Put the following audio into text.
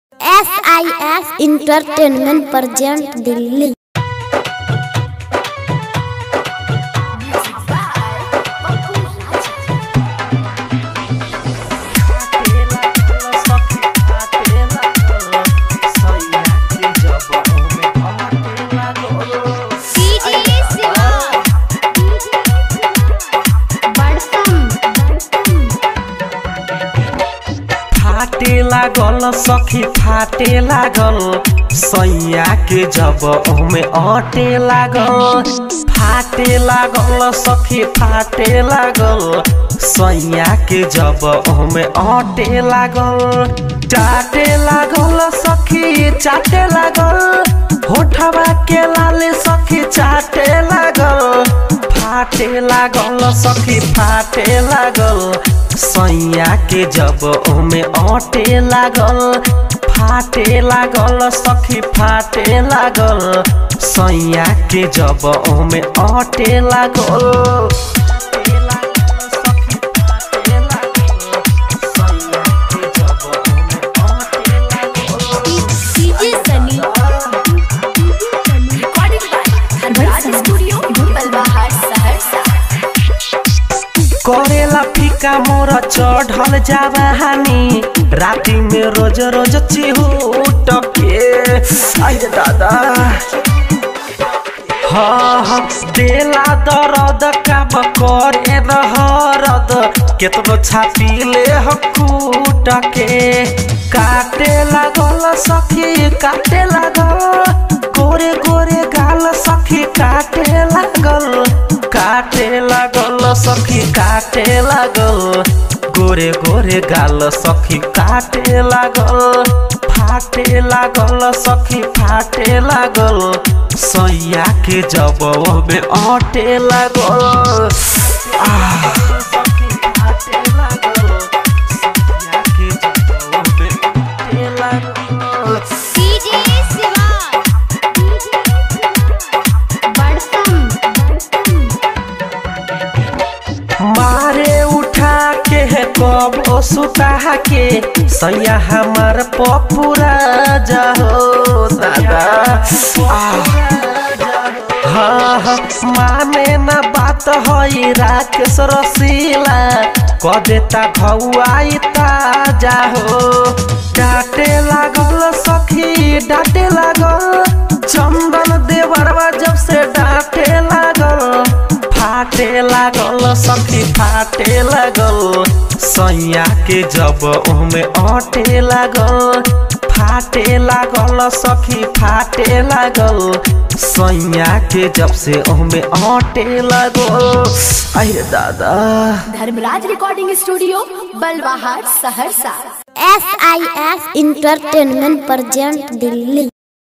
S I S entertainment present Delhi फाटे लागल सखी फाटे लागल सैया के जब ओमे अटे लागल फाटे लागल सखी फाटे लागल सैया के जब ओमे अटे लागल चाटे लागल सखी चाटे लागल होठवा के लाले सखी चाटे लागल फाटे लागल सखी फाटे लागल सैया के जब ओमे अटे लागल फाटे लागल सखी फाटे लागल सैया के जब ओमे अटे लागल DJ Sunny recording by Dhanraj studio Balwahat Saharsa करेला फीका मोर चढ़ल जावानी राति में रोज रोज चिहूट के आई रे दादा हाँ हाँ देला दर्द काम करे रहरद केतनो छापी ले हकूट के काटे लागल सखी काटे लागल गोरे गोरे गाल सखी काटे लागल काटे लागल सखी काटे लागल गोरे गोरे गाल सखी काटे लागल फाटे लागल सखी फाटे लागल सैया के जब में अटे लागल आह, सखी फाटे लागल, सैया के जब में अटे लागल। डीजे शिवा बड़सम मारे उठा के कबो सुता के सैया हमार पपुरा जाहो दादा आह। हाँ हाँ माने न बात हई राकेश रसीला क देता भौआई ताजा हो डांटे लागल सखी डांटे लागल चंदन देवरवा जब से डांटे लागल फाटे लागल सखी फाटे लागल सैया के जब ओमे अटे लागल फाटे लागल सखी फाटे लागल सैया के जब से ओमे अटे लागल अरे दादा Dharmraj recording studio Balwahat Saharsa S I S entertainment present Delhi